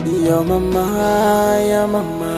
Ya mama ya mama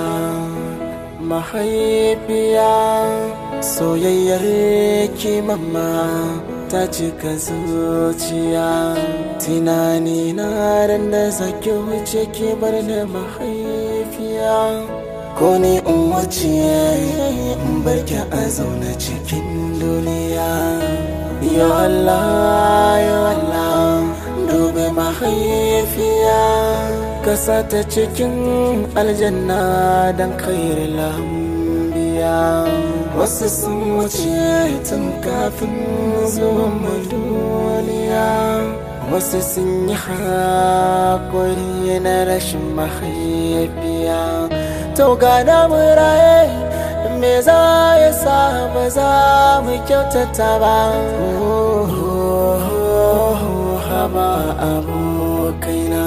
mahaifiya soyayyar ki mama ta cika zuciya tunani na ran da zaki wuce ki bar da mahaifiya ko ne in wuce in barki a zaune cikin duniya ya Allah ya Allah dube mahaifiya kasa ta cikin aljanna don khair lambiya wasu sun wuce tun kafin zuwan mu duniya wasu sun yi haƙuri na rashin mahaifiya to ga na muraye me za ya sa ba za mu kyautata ba haba abokaina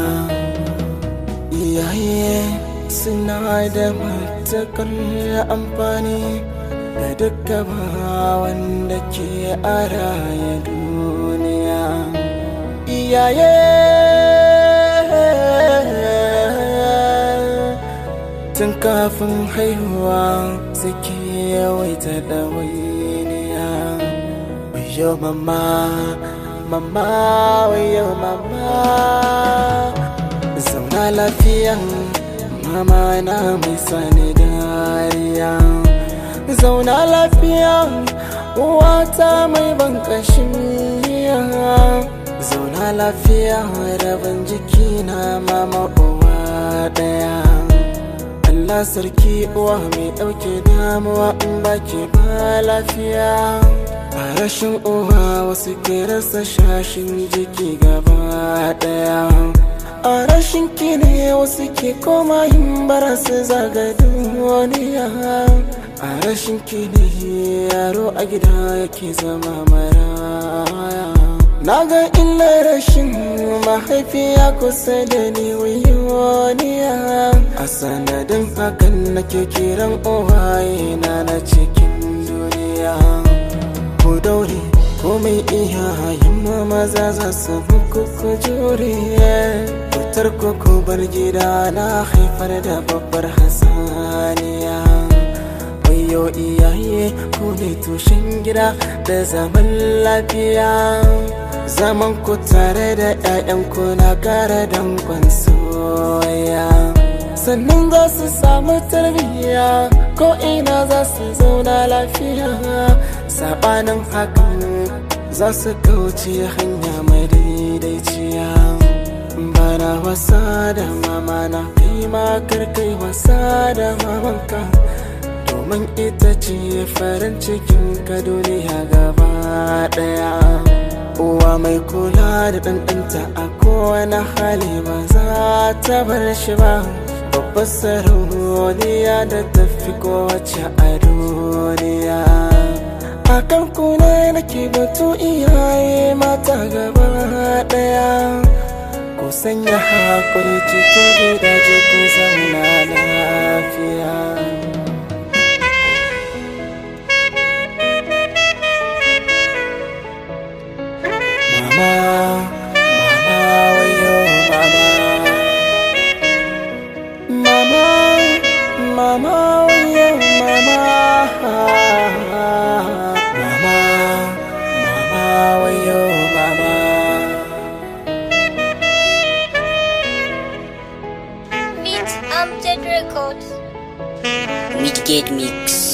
iyaye suna da matakar amfani ga duka ba wanda ke a raya duniya iyaye tun kafin haihuwa suke yawaita ɗawainiya wayo mama mama wayo mama zauna lafiya mama na mai sani dariya zauna lafiya uwata mai ban kashin zauna lafiya rabin jiki na mama uwa daya Allah sarki uwa mai ɗauke damuwa in baki ba lafiya a rashin uwa wasu ke rasa shashin jiki gaba daya a rashin ki ne wasu ke koma yin bara su zaga duniya a rashin ki ne yaro a gida yake zama maraya na ga illar rashin mahaifiya kusa da ni wiyoniya a sanadin hakan nake kiran uwaye na na cikin duniya ku daure komai iyayen maza za su buku ku jure fitar ku bar gida na haifar da babbar hasaniya wayo iyaye ku ne tushen gida da zaman lafiya zaman ku tare da 'ya'yanku na kara dankon soya sannan za su samu tarbiyya ko ina za su zauna lafiya sabanin hakan za su kauce hanya mai daidaiciya bana wasa da mama na kai ma kai wasa da mamanka domin ita ce farin cikin ka duniya gaba daya uwa mai kula da ɗanɗanta a kowane hali ba za ta bar shi ba babbar sarauniya da tafi kowace a duniya a kan kuna nake batu iyaye mata gaba daya ku sanya hakuri cikin gidaje ku zauna lafiya mama mama wayo mama mama mama wayo mama mama mama wayo mama Beat Amjad Records. Midgate Mix.